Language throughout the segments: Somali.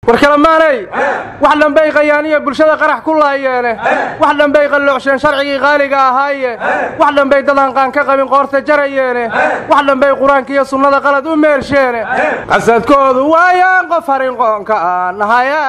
war kalemaanay wax dhambay qayaaniya bulshada qarax ku laayeene wax dhambay qalloocseen sharcigii qaaliga ahaaye wax dhambay dadaan qaan ka qabin qoorta jarayeene wax dhambay qur-aanka iyo sunnada qalad u meelsheene qasadkoodu waayaan qof harinqoonka aan nahaya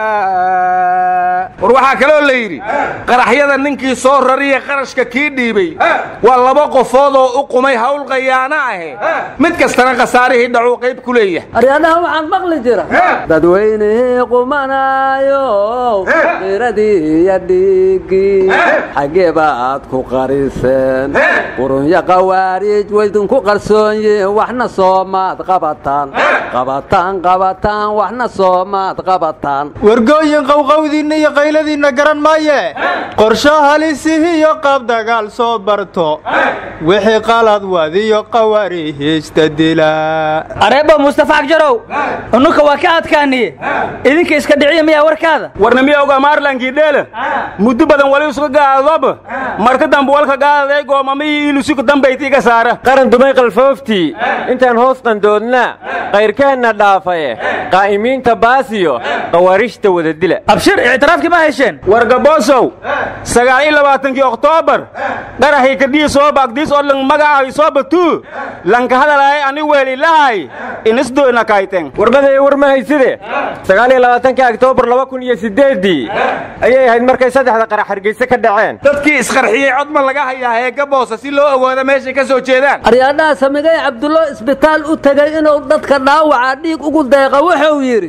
war waxaa kaloo la yidhi qaraxyada ninkii soo rariya qarashka kii dhiibay waa laba qofood oo u qumay hawl qayaano ahe mid kastana khasaarihii dhacuu qayb ku leeyahay aryadaha waxaan maqli jira dadweynihii qumanaayo qiradii iyo dhiiggii xaggee baad ku qariseen qurunyo qawaariij waydinku qarsoon yihiin waxna soomaad qabataan qabataan qabataan waxna soomaad qabataan wargooyin qowqowdiinna iyo qayladiinna garan maaye qorsho halisihi iyo qaab dagaal soo barto wixii qalad wadiyo qawaarihiista dila areebbo mustafa agjarow unuka waa ka adkaaniye idinka iska dhiciya miyaa warkaada warnamiya oga maarlankii dheele muddo badan wali isuga gaadoba marka dambe walka gaadaday goomamihii ilusuka dambaytiiga saara qaran dumay qalfooftii intaan hoos qandoodnaa qayrkeenna dhaafaye qaa'imiinta baasiyo qawaariijta wada dila abshir ictiraafkii ma hesheen wargaboosow sagaal iyo labaatankii oktoobar dharaxii kadhii soo baagdiis oo lang magacahay soo batuu lanka hadalahay ani weelilahay inisdoyna kayten warbaday war ma hayside sagaal iyo labaatanka oktoobar laba kun iyo siddeeddii ayay ahayd markay saddexda qarax hargeyse ka dhaceen dadkii isqarxiyey codma laga hayaa heega boosa si loo ogaado meeshay ka soo jeedaan aryaadhaha samigay cabdullo isbitaal u tegay inuu dadka dhaawaca dhiig ugu deeqa wuxuu yidhi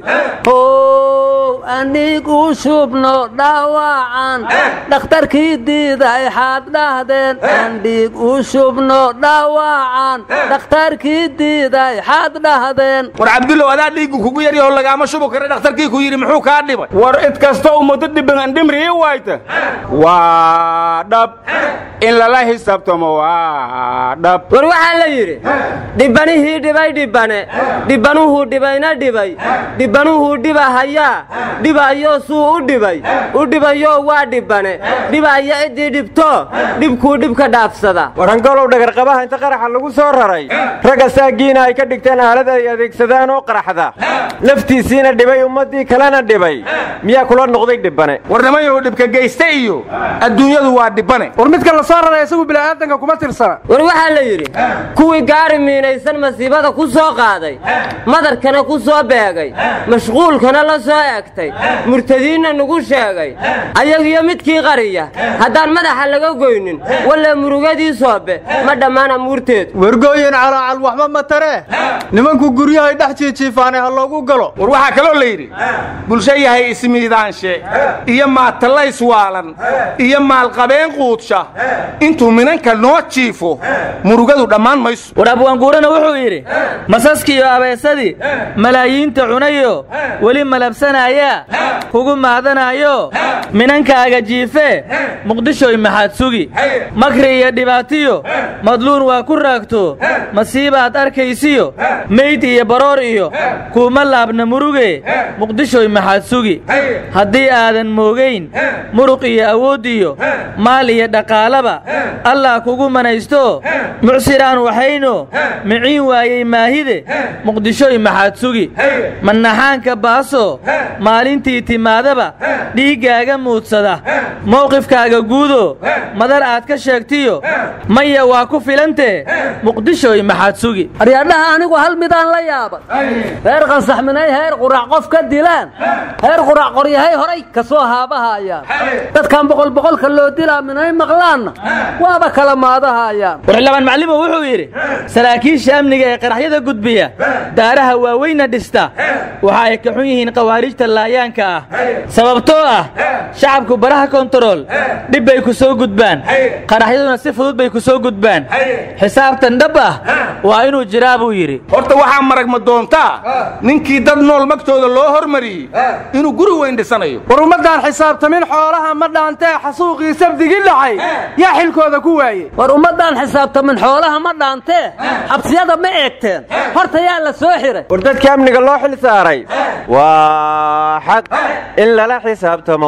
how aniig u shubno dhaawacan dhakhtarkii diiday xaad dhahdeen aan dhiig u shubno dhaawacan dhakhtarkii diiday xaad dhahdeen war cabdullow adaa dhiiggu kugu yaryaho lagaama shubu kara dhakhtarkii ku yidhi muxuu kaa dhibay war id kastoo ummado dhiban andhimrii wayta waa dhab in lala xisaabtamo waa dhab war waxaa la yidhi dhibbanihii dhibay dhibbane dhibbanuhuu dhibayna dhibay dhibbanuhuu dhiba hayaa dhibayo suu u dhibay u dhibayo waa dhibbane dhibaya ciddii dhibto dhibkuu dhibka dhaafsada warhangolow dhagarqabaha inta qaraxa lagu soo raray ragga saagiina ay ka dhigteen aalad ay adeegsadaan oo qaraxda naftiisiina dhibay ummaddii kalena dhibay miyaa kula noqday dhibbane warnimayuu dhibka geysta iyo adduunyadu waa dhibbane war midka la soo raray isagu bila'aadanka kuma tirsana war waxaa la yidhi kuwii gaari miinaysan masiibada ku soo qaaday madarkana ku soo beegay mashquulkana la soo egtay murtadiinna nugu sheegay ayagiyo midkii qariya haddaan madaxa laga goynin walle murugadii soobe ma dhammaan amuurteedu wargooyin calaacal waxba ma taree nimanku guryahay dhex jiijiifaanay ha loogu galo war waxaa kaloo la yidhi bulsho yahay ismiidaanshe iyo maatallays waalan iyo maalqabeen quudsha intuu minanka noo jiifo murugadu dhammaan mayso war abwaanguurana wuxuu yidhi masaskiiyo abeesadii malaayiinta cunayo weli malabsanaayaa kugu maadanaayo minankaaga jiifee muqdishoy maxaad sugi makri iyo dhibaatiyo madluun waa ku raagto masiibaad arkaysiyo meyd iyo baroor iyo kuuma laabna muruge muqdishoy maxaad sugi haddii aadan moogayn muruq iyo awood iyo maal iyo dhaqaalaba allah kugu manaysto mucsiraan waxayno miciin waayey maahide muqdishoy maxaad sugi mannaxaanka baaso maalintii timaadaba dhiiggaaga muudsada mowqifkaaga guudo madar aad ka sheegtiyo maya waa ku filantee muqdishoy maxaad sugi aryaadhaha anigu hal midaan la yaabay reer qansaxminay heer qurac qof ka dilaan heer qurac qoryahay horay ka soo haabahayaan dadkan boqol boqolka loo dilaa minay maqlaanna waaba kala maadahayaan warxildhibaan maclimo wuxuu yidhi saraakiisha amniga ee qaraxyada gudbiya daaraha waaweyna dhista waxa ay ka xun yihiin khawaarijta laayaanka ah sababtoo ah shacabku baraha kontarool dhib bay ku soo gudbaan qaraxyaduna si fudud bay ku soo gudbaan xisaabtan dhab ah waa inuu jiraa buu yidhi horta waxaa maragma doontaa ninkii dad nool magtooda loo hormariyey inuu guri weyn dhisanayo war ummaddaan xisaabtamin xoolaha ma dhaantee xasuuqii sabdigii dhacay yaa xilkooda ku waayey war ummaddaan xisaabtamin xoolaha ma dhaantee xabsiyada ma eegteen horta yaa la soo xiray war dadka amniga loo xil saaray waa waa xaq in lala xisaabtamo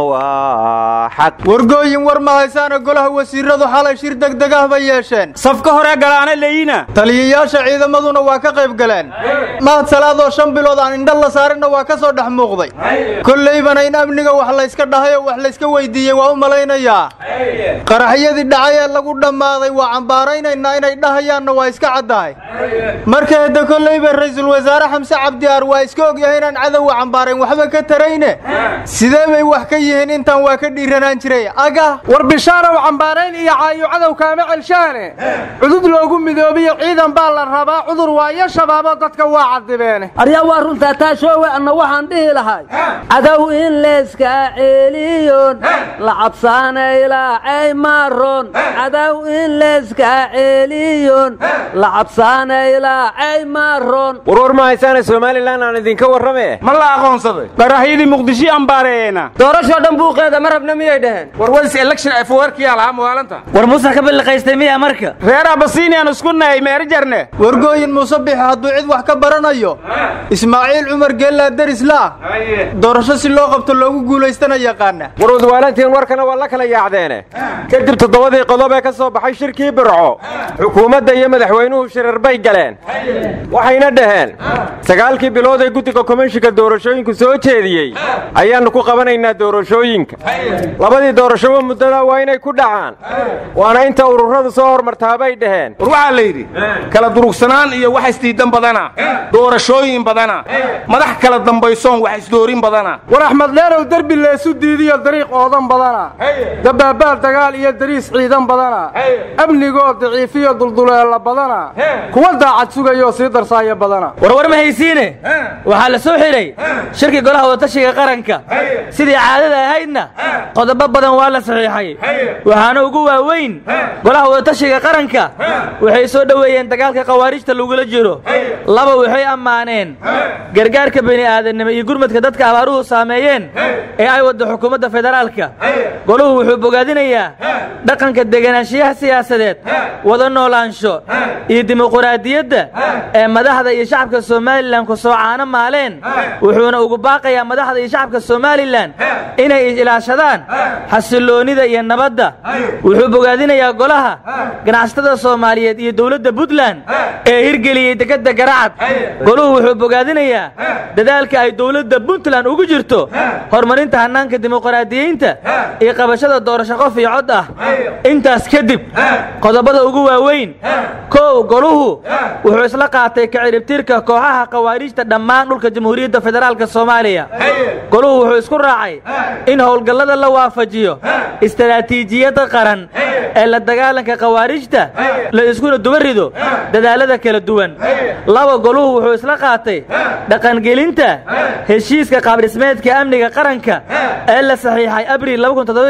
waa xaq wargooyin war ma haysaana golaha wasiiradu xalay shir degdeg ah bay yeesheen safka hore galaana leeyina taliyayaasha ciidamaduna waa ka qayb galeen mahad salaadoo shan bilood aan indha la saarinna waa ka soo dhex muuqday kollaybana in amniga wax layska dhahay oo wax layska weydiiyey waa u malaynayaa qaraxyadii dhacay ee lagu dhammaaday waa cambaaraynaynaa inay dhahayaanna waa iska caddahay marka hadda kollayba ra'iisul wasaare xamse cabdiaar waa iska ogyahay inaan cadowga cambaarayn waxba ka tarayne sidee bay wax ka yihiin intaan waa ka dhiiranaan jiray aga war bishaarow cambaarayn iyo caayo cadow kaama celshaane cudud loogu midoobiyo ciidan baa la rabaa cudur waayo shabaabo dadka waa cadibeene aryaa waa runtaa taashoowe anna waxaan dhihi lahay cadow in layska celiyon la cabsaanaylacay maron cadow in layska celiyon la cabsaanaylacay maron warwar ma haysaana somalilan aan idinka warrame ma la aqoonsaday qaraxyadii muqdisho ambaareena doorashoo dhan buuqeeda ma rabna miyay dhaheen war wadis election afwarkiyaa lahaa muwaalanta war muuse ka billiqaystay miya marka reer abasiiniyan isku nahay meeri jarne wargooyin muuse bixi hadduu cid wax ka baranayo ismaaciil cumar geellaa deris la'ah doorasho si loo qabto loogu guulaystana yaqaana war wadwaalantiin warkana waa la kala yaacdeene kadib toddobadii qodob ee ka soo baxay shirkii birco xukuumadda iyo madaxweynuhu shirar bay galeen waxayna dhaheen sagaalkii bilood ee guddiga komishinka doorashooyinku soo jeediyey ayaannu ku qabanaynaa doorashooyinka labadii doorashoba muddada waa inay ku dhacaan waana inta ururadu soo hormartaa bay dhaheen war waxaa la yidhi kala durugsanaan iyo wax isdiidan badana doorashooyin badana madax kala dambaysoon wax isdoorin badana war axmed dheerow derbi leesu diidiyo dariiq oodan badana dabaabaal dagaal iyo dariis ciidan badana amnigoo daciifiyo dulduleela badana kuwa daacad sugayoo sii darsaaya badana warwar ma haysiine waxaa la soo xidhay shirkii golaha wadatashiga qaranka sidii caadada ahaydna qodobo badan waa la saxiixay waxaana ugu waaweyn golaha wadatashiga qaranka waxay soo dhoweeyeen dagaalka khawaarijta lagula jiro laba waxay ammaaneen gargaarka bini'aadannimo iyo gurmadka dadka abaaruhu saameeyeen ee ay wadda xukuumadda federaalka goluhu wuxuu bogaadinayaa dhaqanka deganaanshiyaha siyaasadeed wada noolaansho iyo dimuquraadiyadda ee madaxda iyo shacabka somalilan ku soo caano maaleen wuxuuna ugu baaqayaa madaxda iyo shacabka somalilan inay ilaashadaan xasilloonnida iyo nabadda wuxuu bogaadinayaa golaha ganacsatada soomaaliyeed iyo dowladda puntland ee hirgeliyey dekedda garacad goluhu wuxuu bogaadinayaa dadaalka ay dowladda puntland ugu jirto horumarinta hannaanka dimuqraadiyiinta iyo qabashada doorasho qof iyo cod ah intaas kadib qodobada ugu waaweyn kow goluhu wuxuu isla qaatay kaciribtirka kooxaha khawaariijta dhammaan dhulka jamhuuriyadda federaalka soomaaliya goluhu wuxuu isku raacay in howlgallada la waafajiyo istaraatiijiyadda qaran ee la dagaalanka khawaarijta la iskuna duba rido dadaalada kala duwan laba goluhu wuxuu isla qaatay dhaqangelinta heshiiska qaabdhismeedka amniga qaranka ee la saxiixay abriil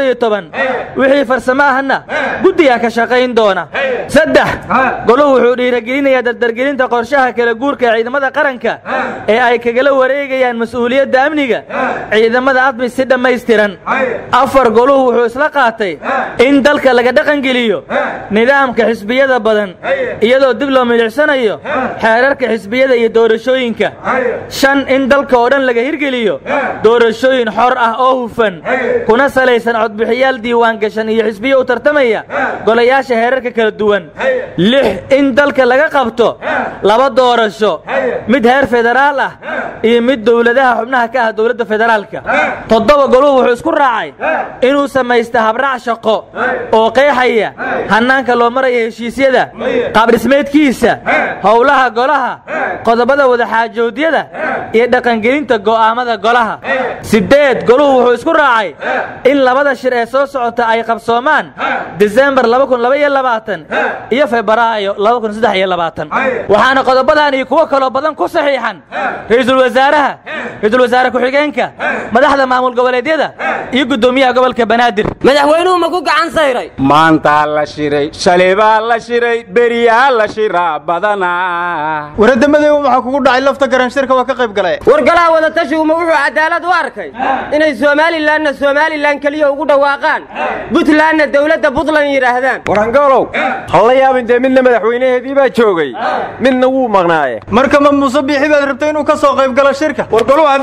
wixii farsamo ahna guddiga ka shaqayn doona saddex goluhu wuxuu dhiiragelinayaa dardargelinta qorshaha kala guurka ee ciidamada qaranka ee ay kagala wareegayaan mas'uuliyadda amniga ciidamada admis si dhammaystiran afar goluhu wuxuu isla qaatay in dalka laga dhaqangeliyo nidaamka xisbiyada badan iyadoo dib loo milicsanayo xeerarka xisbiyada iyo doorashooyinka shan in dalka oo dhan laga hirgeliyo doorashooyin xor ah oo hufan kuna salaysan codbixiyaal diiwaan gashan iyo xisbiyo u tartamaya golayaasha heerarka kala duwan lix in dalka laga qabto laba doorasho mid heer federaal ah iyo mid dowladaha xubnaha ka ah dowladda federaalka toddoba goluhu wuxuu isku raacay inuu samaysta habraac shaqo oo qeexaya hannaanka loo maraya heshiisyada qaabdhismeedkiisa howlaha golaha qodobada wadaxaajoodyada iyo dhaqangelinta go'aamada golaha siddeed goluhu wuxuu isku raacay in labada shir ee soo socota ay qabsoomaan disembar iyo febraayo waxaana qodobadan iyo kuwo kaloo badan ku saxiixan ra'iisul wasaaraha ra'iisul wasaare ku-xigeenka madaxda maamul goboleedyada iyo guddoomiyaha gobolka banaadir madaxweynuhu ma ku gacan sayray maantaa la shiray shalay baa la shiray beriyaa la shiraa badanaa waradamadeyba maxaa kugu dhacay lafta garanshirka waa ka qayb galay wargalaha wadatashigu ma wuxuu cadaalad u arkay inay somalilanna somalilan keliya ugu dhawaaqaan buntlandna dowladda puntland yidhaahdaan warangoolow halla yaabin dee midna madaxweynaheedii baa joogay midna wuu maqnaaye marka ma muuse biixi baad rabtay inuu ka soo qayb galo shirka war goluhu hadday yidhaaheen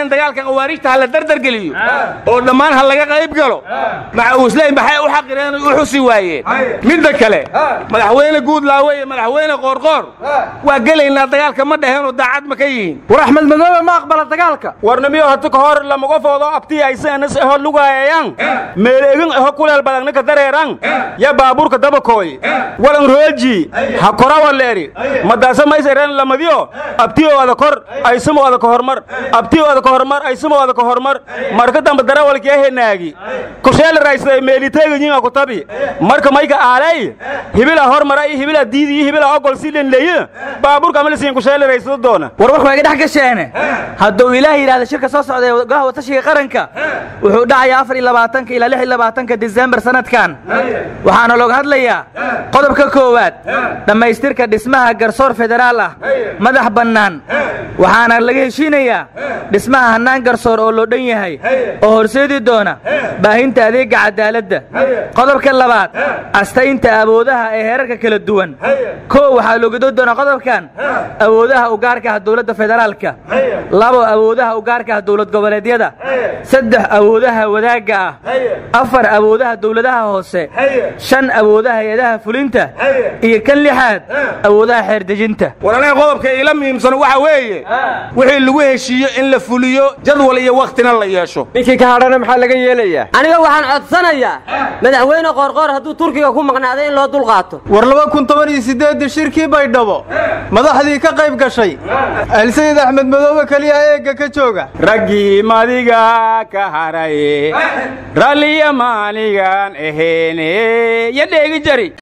dhaheen dagaalka khawaarijta ha la dardargeliyo oo dhammaan ha laga qayb galo macawisley maxay u xaqireen u xusi waayeen midda kale madaxweyne guudlaawe iyo madaxweyne qoorqoor waa gelaynaa dagaalka ma dhaheenoo daacad ma ka yihiin war axmed madoobe ma aqbala dagaalka warnamiyo hati ka hor lamaga foodo abtii aysanas eho lugaayayaan meeleegin eho kuleel badagnika dareeran ya baabuurka dabakooy walan rooji ha korawa leeri madaasa maysaren lamadiyo abtiyo ada kor aysimo ada ka hormar abtiyo ada ka hormar aysimo ada ka hormar marka dambe darawalkiya henaagi kusheela raysday meeliteegayiinga ku tabi marka mayka aalay hibila hormara iyo hibila diidi iyo hibila ogol si lenleye baabuurka amalisiin kusheela raysada doona war warku waa iga dhex gasheene hadduu ilaah yidhahda shirka soo socda ee golaha watashiga qaranka wuxuu dhacayaa afar iyo labaatanka ilaa lix iyo labaatanka disembar sanadkan waxaana looga hadlayaa qodobka koowaad dhammaystirka dhismaha garsoor federaal ah madax bannaan waxaana laga heshiinayaa dhismaha hannaan garsoor oo loo dhan yahay oo horseedi doona baahinta adeegga cadaaladda qodobka labaad astaynta awoodaha ee heerarka kala duwan koo waxaa loogadoo doonaa qodobkan awoodaha ugaarka ah dowladda federaalka labo awoodaha ugaarka ah dowlad goboleedyada saddex awoodaha wadaagga ah afar awoodaha dowladaha hoose shan awoodaha hay-adaha fulinta iyo kan lixaad awoodaha xeerdejinta war aniga qodobka iila muhiimsan waxa weeye wixii lagu heshiiyo in la fuliyo jadwal iyo wakhtina la yeesho ninkii ka hadhana maxaa laga yeelayaa aniga waxaan codsanayaa madaxweyne qoorqoor hadduu turkiga ku maqnaaday in loo dulqaato war laba kun toban iyo siddeeddii shirkii baydhabo madaxdii ka qayb gashay alsayid axmed madoobe keliya eegga ka jooga raggii madiga ka haraye ralliya maanigan aheene ya dheegi jari